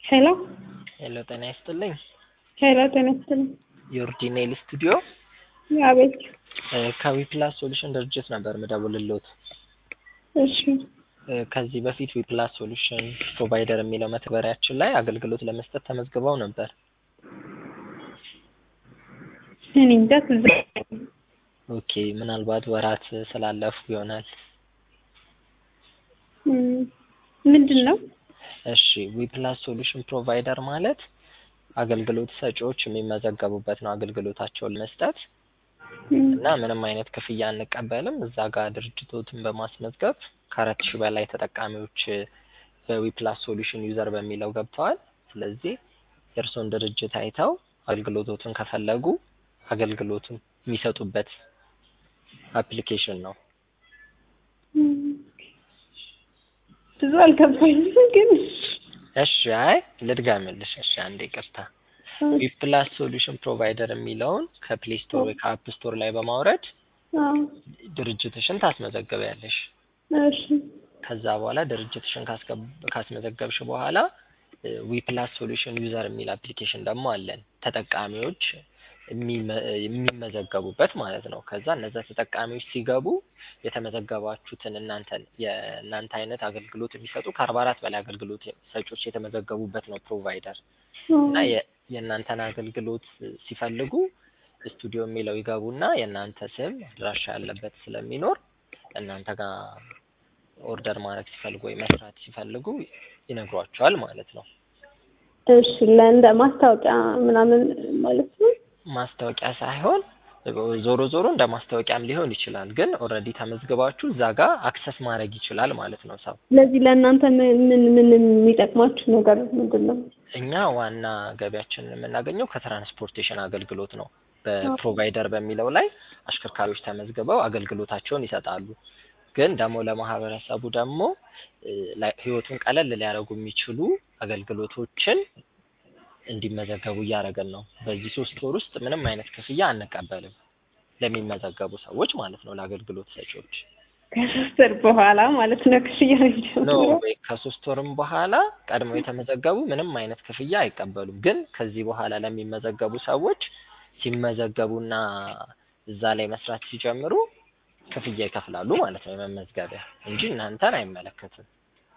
ሄሎ ሄሎ ጤና ይስጥልኝ። ሄሎ ጤና ይስጥልኝ። የኦሪጂናል ስቱዲዮ አቤት። ከዊፕላስ ሶሉሽን ድርጅት ነበር ምደውልልዎት። እሺ እ ከዚህ በፊት ዊፕላስ ሶሉሽን ፕሮቫይደር የሚለው መተግበሪያችን ላይ አገልግሎት ለመስጠት ተመዝግበው ነበር። እኔ እንጃ ትዝ አይለኝም። ኦኬ ምናልባት ወራት ስላለፉ ይሆናል። እም፣ ምንድን ነው? እሺ ዊፕላስ ሶሉሽን ፕሮቫይደር ማለት አገልግሎት ሰጪዎች የሚመዘገቡበት ነው አገልግሎታቸውን ለመስጠት እም፣ እና ምንም አይነት ክፍያ አንቀበልም። እዛ ጋር ድርጅቶትን በማስመዝገብ ከአራት ሺህ በላይ ተጠቃሚዎች በዊፕላስ ሶሉሽን ዩዘር በሚለው ገብተዋል። ስለዚህ የእርስዎን ድርጅት አይተው አገልግሎቶትን ከፈለጉ አገልግሎቱን የሚሰጡበት አፕሊኬሽን ነው። እም፣ ብዙ አልገባኝም ግን እሺ አይ ልድገምልሽ። እሺ አንዴ ይቅርታ። ዊፕላስ ሶሉሽን ፕሮቫይደር የሚለውን ከፕሌይ ስቶር ወይ ከአፕ ስቶር ላይ በማውረድ አዎ፣ ድርጅትሽን ታስመዘግቢያለሽ። እሺ ከዛ በኋላ ድርጅትሽን ካስገብ- ካስመዘገብሽ በኋላ ዊፕላስ ሶሉሽን ዩዘር የሚል አፕሊኬሽን ደግሞ አለን ተጠቃሚዎች የሚመ- የሚመዘገቡበት ማለት ነው። ከዛ እነዛ ተጠቃሚዎች ሲገቡ የተመዘገባችሁትን እናንተን የእናንተ አይነት አገልግሎት የሚሰጡ ከአርባ አራት በላይ አገልግሎት ሰጪዎች የተመዘገቡበት ነው ፕሮቫይደር እና የ- የእናንተን አገልግሎት ሲፈልጉ ስቱዲዮ የሚለው ይገቡና የእናንተ ስም አድራሻ ያለበት ስለሚኖር እናንተ ጋር ኦርደር ማድረግ ሲፈልጉ ወይ መስራት ሲፈልጉ ይነግሯቸዋል ማለት ነው። እሺ ለእንደ ማስታወቂያ ምናምን ማለት ነው። ማስታወቂያ ሳይሆን ዞሮ ዞሮ እንደ ማስታወቂያም ሊሆን ይችላል። ግን ኦልሬዲ ተመዝግባችሁ እዛ ጋር አክሰስ ማድረግ ይችላል ማለት ነው ሰው። ስለዚህ ለእናንተ ምን ምን ምን የሚጠቅማችሁ ነገር ምንድን ነው? እኛ ዋና ገቢያችንን የምናገኘው ከትራንስፖርቴሽን አገልግሎት ነው። በፕሮቫይደር በሚለው ላይ አሽከርካሪዎች ተመዝግበው አገልግሎታቸውን ይሰጣሉ። ግን ደግሞ ለማህበረሰቡ ደግሞ እ፣ ላይ- ህይወቱን ቀለል ሊያደርጉ የሚችሉ አገልግሎቶችን እንዲመዘገቡ እያደረገን ነው። በዚህ ሶስት ወር ውስጥ ምንም አይነት ክፍያ አንቀበልም ለሚመዘገቡ ሰዎች ማለት ነው፣ ለአገልግሎት ሰጪዎች ከሶስት ወር በኋላ ማለት ነው ክፍያ ኖ የሚጀምረው? ወይ ከሶስት ወርም በኋላ ቀድመው የተመዘገቡ ምንም አይነት ክፍያ አይቀበሉም። ግን ከዚህ በኋላ ለሚመዘገቡ ሰዎች ሲመዘገቡና እዛ ላይ መስራት ሲጀምሩ ክፍያ ይከፍላሉ ማለት ነው፣ የመመዝገቢያ እንጂ እናንተን አይመለከትም።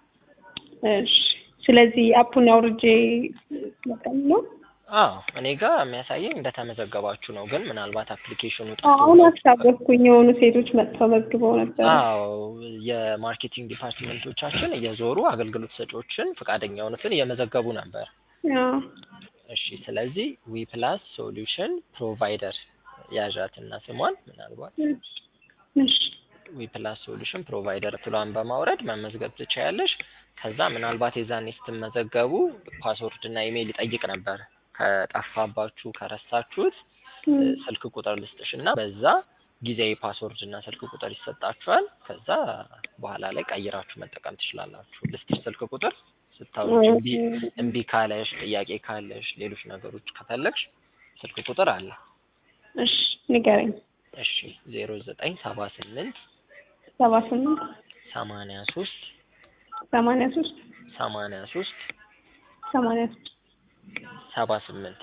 እሺ ስለዚህ አፑን አውርጄ መጠን ነው። አዎ እኔ ጋር የሚያሳየኝ እንደተመዘገባችሁ ነው። ግን ምናልባት አፕሊኬሽኑ አሁን አስታወስኩኝ የሆኑ ሴቶች መጥተው መዝግበው ነበር። አዎ የማርኬቲንግ ዲፓርትመንቶቻችን እየዞሩ አገልግሎት ሰጪዎችን ፈቃደኛ የሆኑትን እየመዘገቡ ነበር። አዎ እሺ ስለዚህ ዊፕላስ ሶሉሽን ፕሮቫይደር ያዣትና ስሟን ምናልባት እሺ ዊፕላስ ሶሉሽን ፕሮቫይደር ትሏን በማውረድ መመዝገብ ትችያለሽ። ከዛ ምናልባት የዛኔ ስትመዘገቡ ፓስወርድ እና ኢሜይል ይጠይቅ ነበር። ከጠፋባችሁ ከረሳችሁት እም፣ ስልክ ቁጥር ልስጥሽ እና በዛ ጊዜያዊ ፓስወርድ እና ስልክ ቁጥር ይሰጣችኋል። ከዛ በኋላ ላይ ቀይራችሁ መጠቀም ትችላላችሁ። ልስጥሽ ስልክ ቁጥር ስታውቂ እምቢ እምቢ ካለሽ ጥያቄ ካለሽ ሌሎች ነገሮች ከፈለግሽ ስልክ ቁጥር አለ። እሺ ንገረኝ። እሺ ዜሮ ዘጠኝ ሰባ ስምንት ሰባ ስምንት ሰማንያ ሶስት ሰማንያ ሶስት ሰማንያ ሶስት ሰማንያ ሶስት ሰባ ስምንት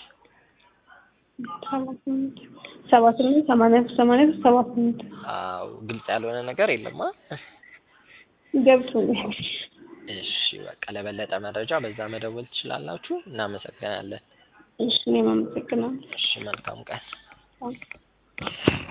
ሰባ ስምንት ሰባ ስምንት ሰማንያ ሶስት ሰማንያ ሶስት ሰባ ስምንት አዎ ግልጽ ያልሆነ ነገር የለማ። ገብቶኛል። እሺ በቃ ለበለጠ መረጃ በዛ መደወል ትችላላችሁ። እናመሰግናለን። እሺ እኔም አመሰግናለሁ። እሺ መልካም ቀን። አዎ።